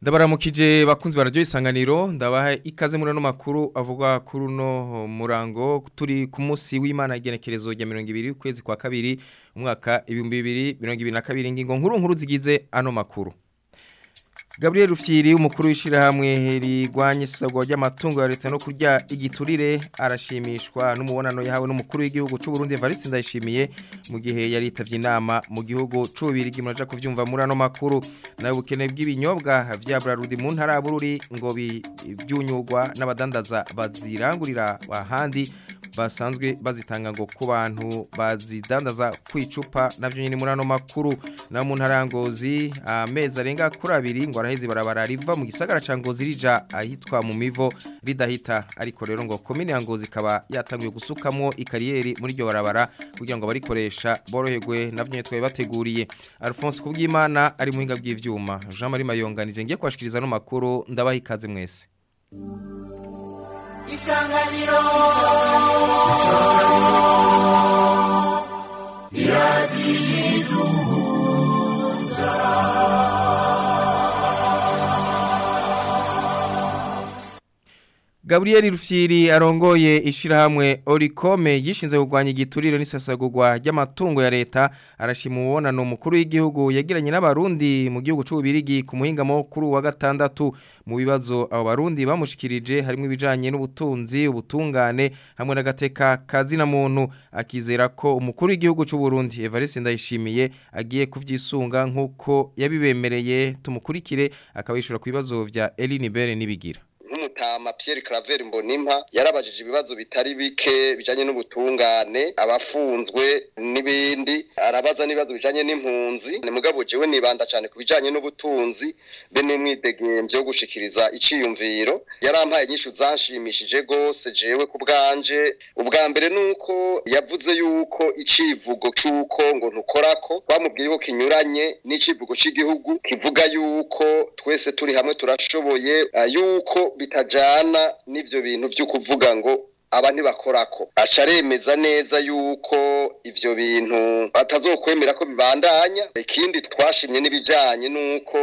ndabaramukije bakunzi bararyo isanganiro ndabaha ikaze muri ano makuru avuga kuri uno murango turi ku munsi w'imana igenekerezo rya mirongo ibiri ukwezi kwa kabiri umwaka ibihumbi bibiri mirongo ibiri na kabiri ingingo nkuru nkuru zigize ano makuru Gabriel Rufyiri umukuru w'ishirahamwe rigwanye isabwa ry'amatungo ya leta no kurya igiturire arashimishwa n'umubonano yahawe n'umukuru w'igihugu cy'u Burundi Evariste Ndayishimiye mu gihe yari yitavye inama mu gihugu c'ubirigi muraja kuvyumva muri ano makuru nawe ubukene bw'ibinyobwa vya Brarudi mu ntara ya Bururi ngo byunyurwa n'abadandaza bazirangurira ahandi basanzwe bazitanga ngo ku bantu bazidandaza kwicupa navyo nyine muri ano makuru na mu ntarangozi amezi arenga kuri abiri ngo araheze barabara riva mu gisagara ca Ngozi rija ahitwa mu mivo ridahita ariko rero ngo komine ya Ngozi kaba yatanguye gusukamwo ikariyeri muri iryo barabara kugira ngo barikoresha boroherwe navyo nyine twaye bateguriye Alphonse Kubwimana ari muhinga bw'ivyuma Jean Marie Mayonganije ngiye kwashikiriza no makuru ndabaha ikaze mwese isanganiro isanganiro iradiyiduhuza Gabriel Rufyiri arongoye ishirahamwe Orikome yishinze kugwanya igiturire n'isasagurwa ry'amatungo ya leta arashima ubonano mukuru w'igihugu yagiranye n'abarundi mu gihugu c'ubirigi ku muhingamo kuri wa gatandatu mu bibazo abo barundi bamushikirije harimo ibijanye n'ubutunzi ubutungane hamwe n'agateka kazi na muntu akizera ko umukuru w'igihugu c'u Burundi Evariste Ndayishimiye agiye kuvyisunga nkuko yabibemereye tumukurikire akabishura ku bibazo vya Eline Bere nibigira nk'umutama Pierre Claver Mbonimpa yarabajije ibibazo bitari bike bijanye n'ubutungane abafunzwe n'ibindi arabaza n'ibibazo bijanye n'impunzi ni mugabo jewe nibanda cyane ku bijanye n'ubutunzi be n'umwidegemvyo wo gushikiriza iciyumviro yarampaye inyishu zanshimishije gose jewe ku bwanje ubwa mbere nuko yavuze yuko icivugo c'uko ngo ntukorako bamubwiye ko kinyuranye n'icivugo c'igihugu kivuga yuko twese turi hamwe turashoboye uh, yuko bitajana n'ivyo bintu vyo kuvuga ngo aba ntibakorako aca aremeza neza yuko ivyo bintu batazokwemera ko bibandanya ikindi twashimye n'ibijanye n'uko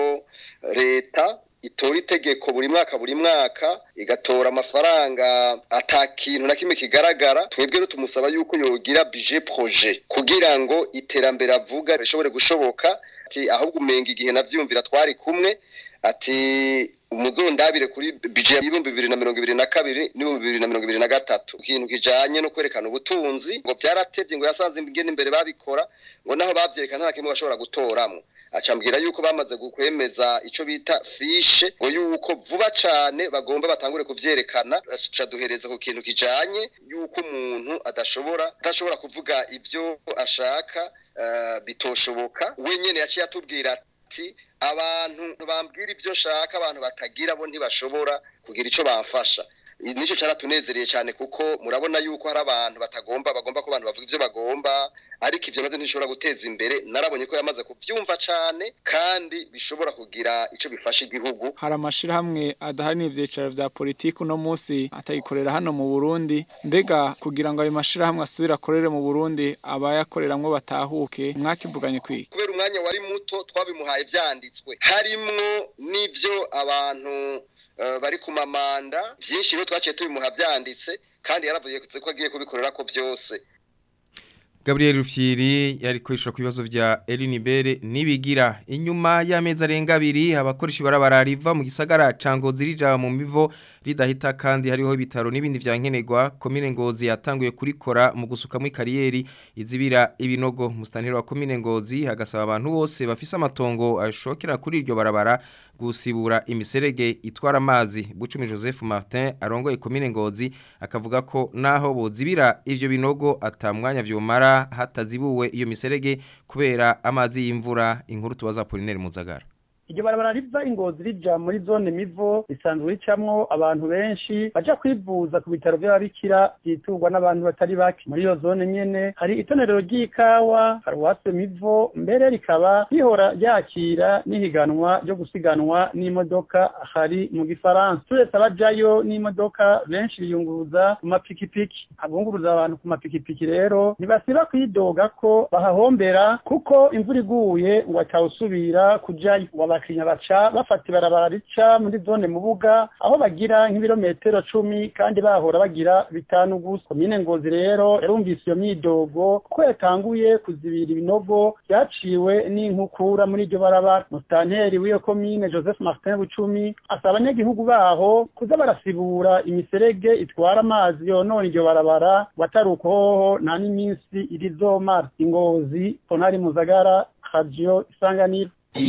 leta itora itegeko buri mwaka buri mwaka igatora amafaranga ata kintu na kimwe kigaragara twebwe rero tumusaba yuko yogira budget projet kugira ngo iterambere avuga rishobore gushoboka ati ahubwo umenga igihe navyumvira twari kumwe ati umuzondabire kuri budget y'ibihumbi bibiri na mirongo ibiri na kabiri n'ibihumbi bibiri na mirongo ibiri na gatatu ikintu kijanye no kwerekana ubutunzi ngo vyaratevye ngo yasanze ingene imbere babikora ngo naho bavyerekana nta kimwe bashobora gutoramwo acambwira yuko bamaze gukwemeza ico bita fishe ngo yuko vuba cane bagomba batangure kuvyerekana aca duhereza ku kintu kijanye yuko umuntu adashobora adashobora kuvuga ivyo ashaka uh, bitoshoboka wenyene yaciye atubwira ati abantu bambwira ivyo nshaka abantu batagira bo ntibashobora kugira ico bamfasha nico caratunezereye cyane kuko murabona yuko hari abantu batagomba bagomba ko abantu bavuga ivyo bagomba ariko ivyo navyo ntishobora guteza imbere narabonye ko yamaze kuvyumva cane kandi bishobora kugira ico bifasha igihugu hari amashirahamwe adahanira ivyicaro vya politiki uno munsi atayikorera hano mu Burundi mbega kugira ngo ayo mashirahamwe asubire akorere mu Burundi abayakoreramwo batahuke mwakivuganye kwiga kubera umwanya wari muto twabimuhaye vyanditswe harimwo n'ivyo abantu bari ku mamanda byinshi rero twaciye tubimuha byanditse kandi yaravuye ko agiye kubikorera ko byose Gabriel Rufyiri yari kwishura ku bibazo vya Eline Bere nibigira inyuma y'amezi arenga abiri abakoresha barabara riva mu gisagara cangozi rija mu mivo ridahita kandi hariho ibitaro n'ibindi vya nkenerwa komine ngozi yatanguye kurikora mu gusuka mu kariyeri izibira ibinogo mustaniro wa komine ngozi hagasaba abantu bose bafise amatongo ashokera kuri iryo barabara gusibura imiserege itwara amazi Bucumi Joseph Martin arongoye komine ngozi akavuga ko naho bozibira ivyo binogo atamwanya vyomara hatazibuwe iyo miserege kubera amazi y'imvura inkuru tubaza Polinaire Muzagara iryo barabara riva ingozi rija muri zone mivo risanzwe ricamwo abantu benshi baja kwivuza ku bitaro vy'ababikira vyiturwa n'abantu batari bake muri iyo zone nyene hari itonerero ry'ikawa paruwase mivo mbere rikaba rihora ryakira n'ihiganwa ryo gusiganwa n'imodoka hari mu gifaransa turetse abajayo n'imodoka benshi biyunguruza ku mapikipiki abunguruza abantu ku mapikipiki rero ntibasiba kwidoga ko bahahombera kuko imvura iguye ngo atawusubira kujayo barakinya baca bafata ibarabara rica muri zone mubuga aho bagira nk'ibirometero cumi kandi bahora bagira bitanu gusa komine ngozi rero yarumvise iyo myidogo ko yatanguye kuzibira ibinogo byaciwe n'inkukura muri iryo barabara musitanteri w'iyo komine joseph martin bucumi asaba abanyagihugu baho kuza barasibura imiserege itwara amazi yonona iryo barabara watari ukoho nta n'iminsi irizomara ingozi ponari muzagara radio isanganiro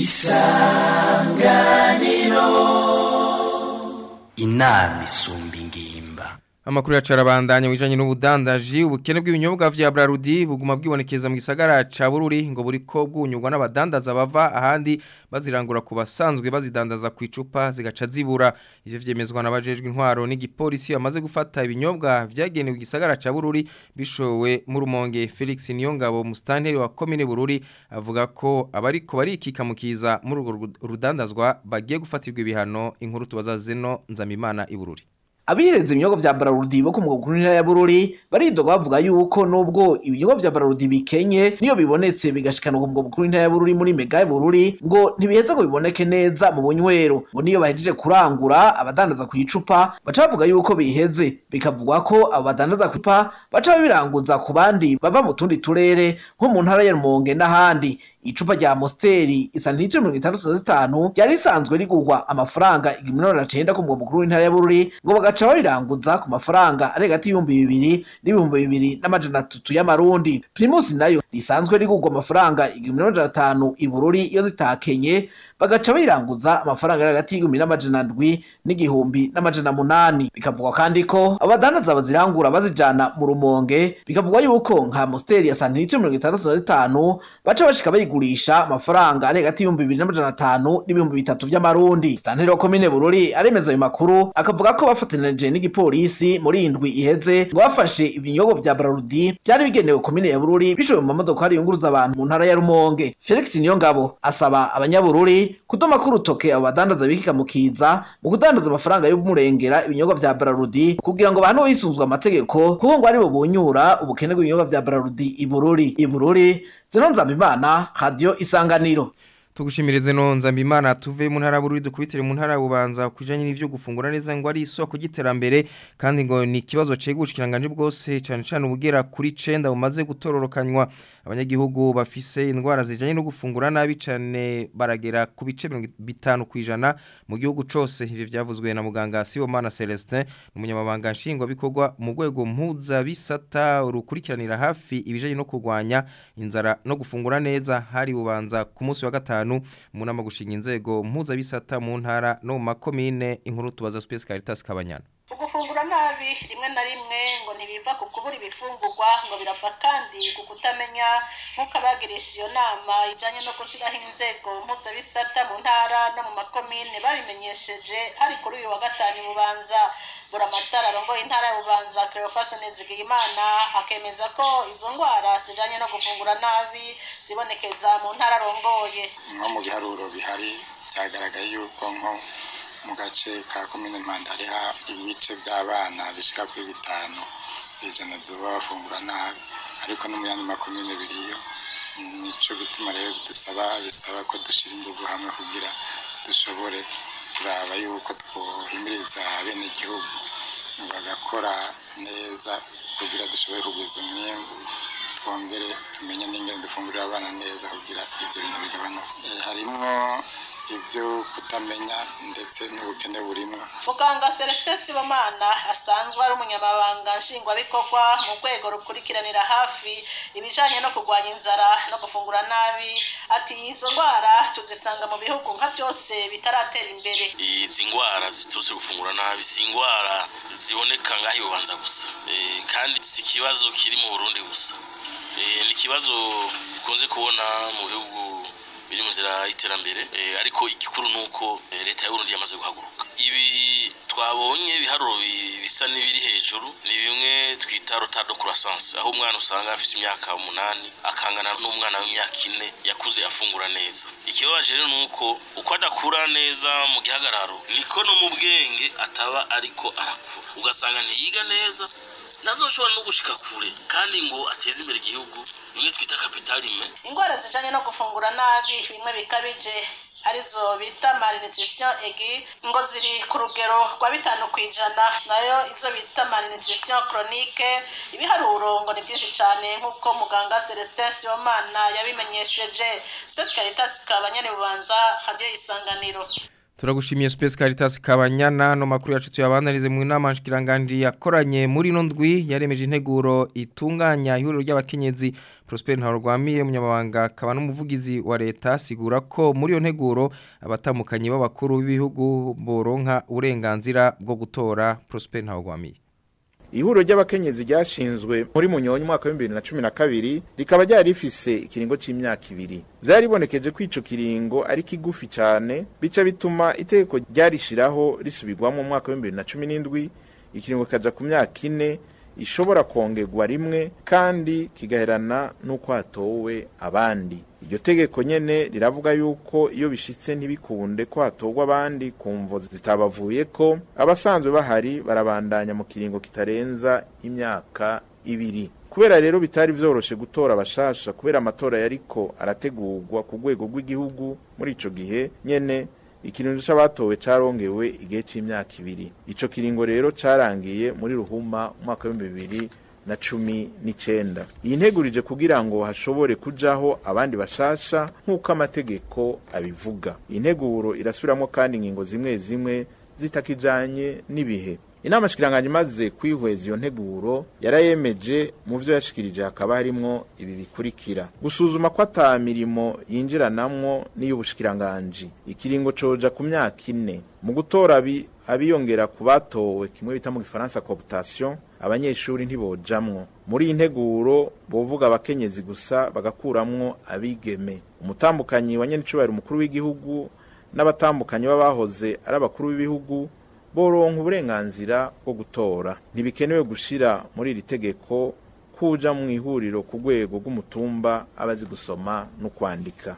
inama isumba ingimba Amakuru ya carabandanya wijanye n'ubudandaji ubukene bw'ibinyobwa vya Brarudi buguma bwibonekeza mu gisagara ca Bururi ngo buriko bwunyurwa n'abadandaza bava ahandi bazirangura ku basanzwe bazidandaza ku icupa zigaca zibura ivyo vyemezwa n'abajejwe intwaro n'igipolisi bamaze gufata ibinyobwa vyagenewe igisagara ca Bururi bishowe mu rumonge Felix Niyongabo mustanteri wa commune Bururi avuga ko abariko barikika mukiza muri urwo rudandazwa bagiye gufatirwa ibihano inkuru tubazazeno nzamimana i Bururi Abiheza ibinyobwa vya Brarudi bo ku mugwa mukuru ya Bururi baridoga bavuga yuko nubwo ibinyobwa vya Brarudi bikenye niyo bibonetse bigashikana ku mugwa mukuru ya Bururi muri mega ya Bururi ngo ntibiheza ngo biboneke neza mu bunywero ngo niyo bahejeje kurangura abadandaza ku icupa baca bavuga yuko biheze bikavugwa ko abo badandaza ku icupa baca babiranguza ku bandi bava mu tundi turere nko mu ntara ya Rumonge n'ahandi icupa rya Mosteri isanitiro mirongo itandatu na zitanu ryari risanzwe rigurwa amafaranga igihumbi cenda ku mugwa mukuru w'intara ya Bururi ngo bagaca babiranguza ku mafaranga ari hagati y'ibihumbi bibiri n'ibihumbi bibiri n'amajana atatu y'amarundi Primus nayo risanzwe rigurwa amafaranga igihumbi n'amajana atanu i Bururi iyo zitakenye bagaca bayiranguza amafaranga ari hagati y'igihumbi n'amajana ndwi n'igihumbi n'amajana munani bikavugwa kandi ko abadandaza bazirangura bazijana mu rumonge bikavugwa yuko nka Mosteri ya sanitiro mirongo itandatu na zitanu baca bashika bayigurisha amafaranga ari hagati y'ibihumbi bibiri n'amajana atanu n'ibihumbi bitatu vy'amarundi sitanteri wa komine Bururi aremeza ayo makuru akavuga ko bafatanije n'igipolisi muri indwi iheze ngo bafashe ibinyobwa vya Brarudi byari bigenewe komine ya Bururi bishowe mu mamodoka ari yunguruza abantu mu ntara ya Rumonge Felix Niyongabo asaba abanyabururi kudoma ku rutoke abo badandaza bikika mukiza mu kudandaza amafaranga y'umurengera ibinyobwa vya Brarudi kugira ngo abantu bisunzwe amategeko kuko ngo ari bo bunyura ubukene bw'ibinyobwa vya Brarudi i Bururi i Bururi Zeno Nzambimana Radio Isanganiro Tugushimirize no nzambimana tuve mu ntara bururi dukubitire mu ntara ubanza kujanye n'ivyo gufungura neza ngo ari isoko giterambere kandi ngo ni kibazo cegushikiranganje bwose cyane cyane ubugera kuri 9 bumaze gutororokanywa abanyagihugu bafise indwara zijanye no gufungura nabi cyane baragera ku bice 50 kwijana mu gihugu cose ivyo vyavuzwe na muganga Sibomana Celestin umunyamabanga nshingwa bikorwa mu rwego mpuza bisata urukurikiranira hafi ibijanye no kurwanya inzara no gufungura neza hari bubanza ku munsi wa gatanu mu nama gushinga inzego mpuzabisata mu ntara no mu makomine inkuru tubaza Space Caritas Kabanyana ugufungura nabi rimwe na rimwe ngo ntibiva ku kubura ibifungurwa ngo birava kandi ku kutamenya nk'uko abagirisha iyo nama ijyanye no gushyiraho inzego mpuzabisata mu ntara no mu makomine babimenyesheje hari kuri uyu wa gatanu bubanza buramatara arongoye intara ya bubanza Cleophas Nizigiyimana akemeza ko izo ndwara zijyanye no gufungura nabi zibonekeza mu ntara arongoye nko mu biharuro bihari byagaragaye yuko nko mu gace ka komine mpanda hariho ibice by'abana bishyika kuri bitanu ijana baba bafungura nabi ariko no mu yandi makomine biriyo nicyo gituma rero dusaba bisaba ko dushyira ingufu hamwe kugira dushobore kuraba yuko twohimiriza bene igihugu bagakora neza kugira dushobore kugwiza umwimbu twongere tumenye n'ingene dufungurira abana neza kugira ibyo bintu bigabanuke harimo ibyo kutamenya ndetse n'ubukene burimo muganga celestin sibomana asanzwe ari umunyamabanga nshingwabikorwa mu rwego rukurikiranira hafi ibijyanye no kurwanya inzara no gufungura nabi ati izo ndwara tuzisanga mu bihugu nka byose bitaratera imbere izi ndwara ziturutse gufungura nabi si indwara ziboneka ngaho ibubanza gusa kandi si ikibazo kiri mu burundi gusa ni ikibazo dukunze kubona mu bihugu biri mu nzira y'iterambere ariko igikuru ni uko leta y'uburundi yamaze guhaguruka ibi twabonye ibiharuro bisa n'ibiri hejuru ni bimwe twita rotado croissance aho umwana usanga afite imyaka umunani akangana n'umwana w'imyaka ine yakuze afungura neza ikibabaje rero ni uko uko adakura neza mu gihagararo niko no mu bwenge ataba ariko arakura ugasanga ntiyiga neza nazo ushobora no gushika kure kandi ngo ateze imbere igihugu bimwe twita kapitalime indwara zijanye no gufungura nabi bimwe bikabije arizo bita malnutrition egi ngo ziri ku rugero rwa bitanu ku ijana nayo izo bita malnutrition chronique ibiharuro ngo ni byinshi cyane nk'uko muganga celestin sibomana yabimenyesheje space caritas kabanyane bubanza hadiyo isanganiro Turagushimiye Space Caritas Kabanyana no makuru yacu tuyabandanize mu nama nshikirangandi yakoranye muri no ndwi yaremeje integuro itunganya ihuriro ry'abakenyezi Prosper Ntarwamiye munyamabanga akaba n'umuvugizi wa leta sigura ko muri yo nteguro abatamukanye b'abakuru b'ibihugu boronka uburenganzira bwo gutora Prosper Ntarwamiye ihuriro ry'abakenyezi ryashinzwe muri munyonyi mwaka wa 2012 rikaba ryari rifise ikiringo c'imyaka ibiri vyari bonekeje ko ico kiringo ari kigufi cyane bica bituma itegeko ryarishiraho risubirwamo mu mwaka wa 2017 ikiringo kaja ku myaka ine ishobora kongerwa rimwe kandi kigaherana n'uko hatowe abandi iryo tegeko nyene riravuga yuko iyo bishitse ntibikunde ko hatorwa abandi ku mvo zitabavuye ko abasanzwe bahari barabandanya mu kiringo kitarenza imyaka ibiri kubera rero bitari vyoroshe gutora abashasha kubera amatora yariko arategurwa ku rwego rw'igihugu muri ico gihe nyene ikiringo c'abatowe carongewe igihe c'imyaka ibiri ico kiringo rero carangiye muri ruhuma umwaka w'ibihumbi bibiri na cumi n'icenda iyi ntegurije kugira ngo hashobore kujaho abandi bashasha nk'uko amategeko abivuga iyi nteguro irasubiramwo kandi ingingo zimwe zimwe zitakijanye n'ibihe inama shikiranganje imaze kwihweza iyo nteguro yarayemeje mu vyo yashikirije hakaba harimwo ibi bikurikira gusuzuma ko ata mirimo yinjiranamwo n'iy'ubushikiranganji ikiringo coja ku myaka ine mu gutora abi abiyongera ku batowe kimwe bita mu gifaransa cooptation abanyeshuri ntibojamwo muri iyi nteguro bovuga abakenyezi gusa bagakuramwo abigeme umutambukanyi wa nyenicubahiro umukuru w'igihugu n'abatambukanyi b'abahoze ari abakuru b'ibihugu boronka uburenganzira bwo gutora ntibikenewe gushira muri iri tegeko kuja mu ihuriro ku rwego rw'umutumba abazi gusoma no kwandika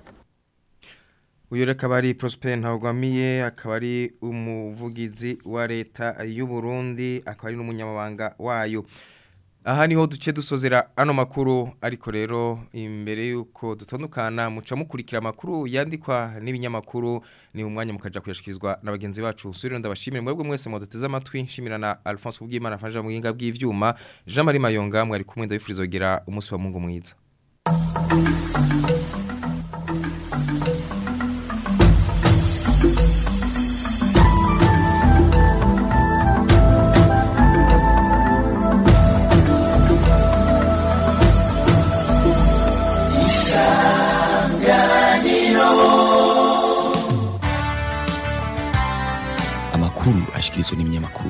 uyu reka ari Prosper Ntawagwamiye akaba ari umuvugizi wa leta y'u Burundi akaba ari n'umunyamabanga wayo aha niho duce dusozera ano makuru ariko rero imbere yuko dutandukana muca mukurikira amakuru yandikwa n'ibinyamakuru ni umwanya mukaja kuyashikirizwa na bagenzi bacu suriro ndabashimire mwebwe mwese mwaduteze amatwi nshimira na Alphonse Ubwimana afanje mu buhinga bw'ivyuma Jean Marie Mayonga mwari kumwe ndabifuriza kugira umunsi wa Mungu mwiza amakuru ashikirizwa n'ibinyamakuru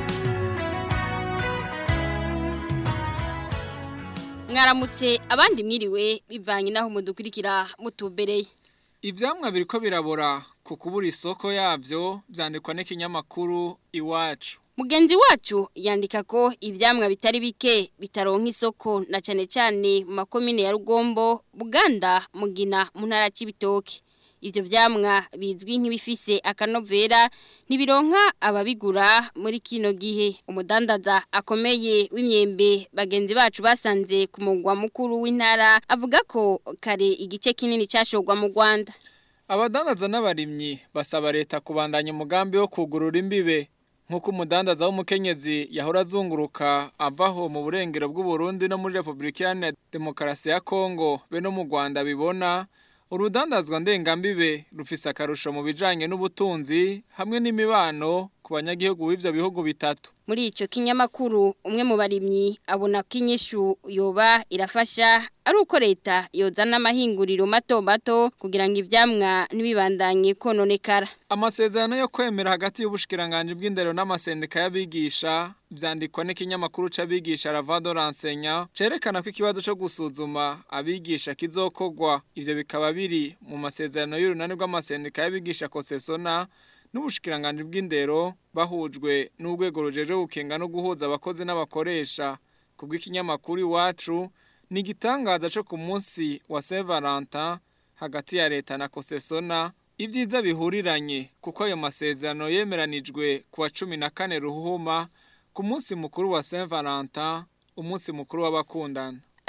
mwaramutse abandi mwiriwe bivanye naho mudukurikira mutubereye ivyamwa biriko birabora ku kubura isoko yavyo vyandikwa n'ikinyamakuru iwacu Mugenzi wacu yandika ko ivyamwa bitari bike bitaronka isoko na cane cane mu makomine ya Rugombo, Buganda, Mugina, mu ntara y'Ibitoke. Ivyo vyamwa bizwi nk'ibifise akanovera ntibironka ababigura muri kino gihe. Umudandaza akomeye w'imyembe bagenzi bacu basanze ku mugwa mukuru w'intara avuga ko kare igice kinini cashogwa mu Rwanda. Abadandaza n'abarimyi basaba leta kubandanya umugambi wo kugurura imbibe nk'uko umudandaza w'umukenyezi yahora azunguruka avaho mu burengero bw'uburundi no muri repubulika iharanira demokarasi ya kongo be no mu rwanda bibona urudandazwa ndengambibe rufise akarusho mu bijanye n'ubutunzi hamwe n'imibano ku banyagihugu b'ivyo bihugu bitatu Muri ico kinyamakuru umwe mu barimyi abona ko inyishu yoba irafasha ari uko leta yozana amahinguriro mato mato kugira ngo ivyamwa ntibibandanye kononekara. Amasezerano yo kwemera hagati y'ubushikiranganje bw'indero n'amasendika y'abigisha vyandikwa n'ikinyamakuru c'abigisha Ravado Rensenya cerekana ko ikibazo co gusuzuma abigisha kizokogwa ivyo bikaba biri mu masezerano y'urunani rw'amasendika y'abigisha Kosesona n'ubushikiranganje bw'indero bahujwe n'urwego rujeje gukenga no guhuza abakozi n'abakoresha kubw'ikinyamakuru iwacu ni igitangaza cyo ku munsi wa Saint Valentin hagati ya leta na Kosesona ibyiza bihuriranye kuko ayo masezerano yemeranijwe ku wa cumi na kane ruhuma ku munsi mukuru wa Saint Valentin umunsi mukuru w'abakundana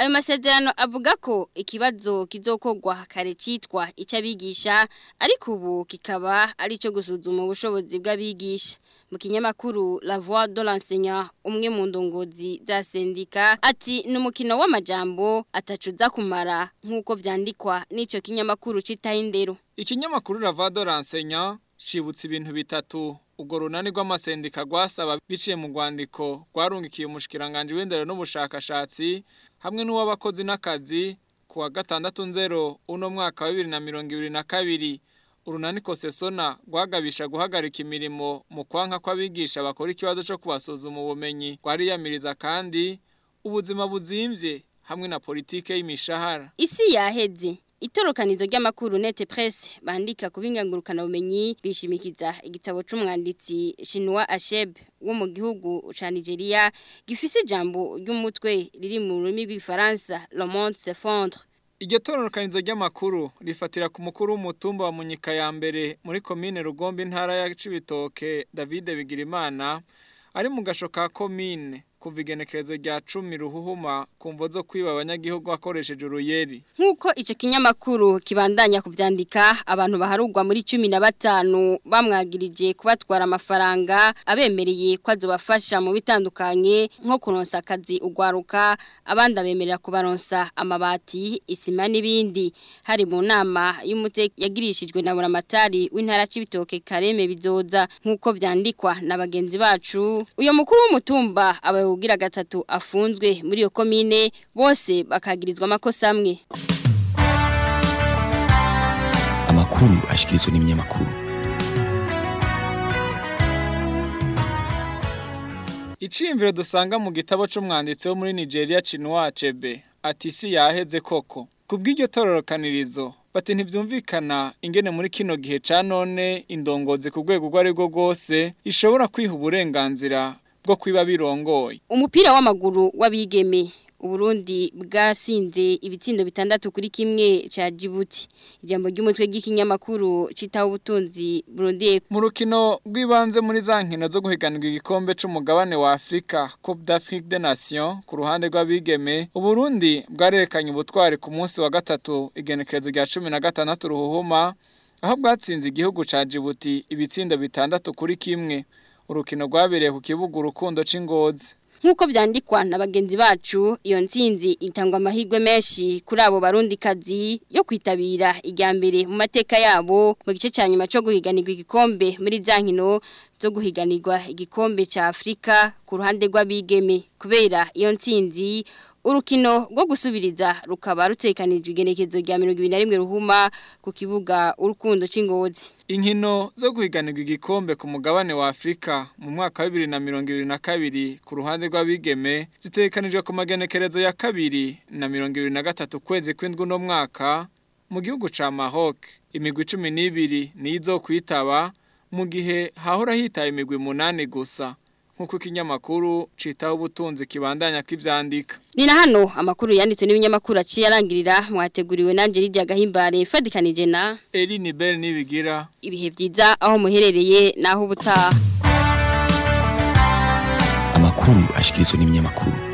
Ayo masezerano avuga ko ikibazo kizokogwa kare citwa icabigisha ariko ubu kikaba ari cyo gusuzuma ubushobozi bw'abigisha mu kinyamakuru La Voix de l'enseignant umwe mu ndongozi za sendika ati numukino w'amajambo atacuza kumara nkuko vyandikwa n'ico kinyamakuru citaho indero Ikinyamakuru Ravado Renseignant cibutse ibintu bitatu ubwo runani rw'amasendika rwasaba biciye mu rwandiko rwarungikiye umushikiranganje w'indero n'ubushakashatsi hamwe n'uw'abakozi n'akazi ku wa gatandatu nzero uno mwaka wa bibiri na mirongo ibiri na kabiri urunani kosesona rwagabisha guhagarika imirimo mu kwanka kw'abigisha bakora ikibazo cyo kubasuzuma ubumenyi rwariyamiriza kandi ubuzima buzimvye hamwe na politike y'imishahara isi yaheze Itorokanizo ry'amakuru nete presse bandika kubingangurukana bumenyi bishimikiza igitabo c'umwanditsi Shinwa Asheb wo mu gihugu ca Nigeria gifise ijambo ry'umutwe riri mu rurimi rw'ifaransa Le Monde s'effondre Iryo tororokanizo ry'amakuru rifatira ku mukuru w'umutumba wa Munyika ya mbere muri komine Rugombe intara ya Cibitoke David Bigirimana ari mu gasho ka komine kuva igenekerezo rya cumi ruhuhuma ku mvo zo kwiba abanyagihugu akoresheje uruyeri nk'uko icyo kinyamakuru kibandanya kubyandika abantu baharugwa muri cumi na batanu bamwagirije kubatwara amafaranga abemereye ko azobafasha mu bitandukanye nko kuronsa akazi ugwaruka abandi abemerera kubaronsa amabati isima n'ibindi hari mu nama y'umuteka yagirishijwe na buramatari w'intara c'ibitoke kareme bizoza nk'uko byandikwa na bagenzi bacu uyo mukuru w'umutumba aba ugira gatatu afunzwe muri iyo komine bose bakagirizwa amakosa amwe amakuru ashikirizwa n'ibinyamakuru Iciyumviro dusanga mu gitabo c'umwanditsi wo muri Nigeria Chinua Achebe ati isi yaheze koko kubw'iryo tororokanirizo bati ntibyumvikana ingene muri kino gihe ca none indongozi ku rwego rwo ari rwo rwose ishobora kwiha uburenganzira bwo kwiba birongoye umupira w'amaguru w'abigeme Uburundi bwasinze ibitsindo bitandatu kuri kimwe ca Djibouti ijambo ry'umutwe ry'ikinyamakuru citaho ubutunzi Burundi mu rukino rw'ibanze muri za nkino zo guhiganirwa igikombe c'umugabane wa Afrika Coupe d'Afrique des Nations ku ruhande rw'abigeme Uburundi bwarerekanye ubutwari ku munsi wa gatatu igenekerezo rya 16 ruhuhuma aho bwatsinze igihugu ca Djibouti ibitsindo bitandatu kuri kimwe urukino rwabereye ku kibuga urukundo c'ingozi Nkuko vyandikwa na bagenzi bacu iyo ntsinzi itangwa amahirwe menshi kuri abo barundi kazi yo kwitabira ijya mbere mu mateka yabo mu gice cya nyuma cyo guhiganirwa igikombe muri za nkino zo guhiganirwa igikombe cya Afrika ku ruhande rw'abigeme kubera iyo ntsinzi urukino rwo gusubiriza rukaba rutekanijwe igenekezo rya 2021 ruhuma ku kibuga urukundo c'ingozi Inkino zo guhiganirwa igikombe ku mugabane wa Afrika mu mwaka wa 2022 ku ruhande rw'abigeme zitekanijwe ku magenekerezo ya kabiri na 2023 kwezi kw'indwi no mwaka mu gihugu ca Maroc imigwi 12 nizo kwitaba mu gihe hahora hitaye imigwi munani gusa nkuko ikinyamakuru citaho ubutunzi kibandanya kivyandika ni na hano amakuru yanditse n'ibinyamakuru aciye arangirira mwateguriwe nanje Lydia Gahimbare fadikanije na Eline Bell nibigira ibihe vyiza aho muherereye naho ubutaha amakuru ashikirizwa n'ibinyamakuru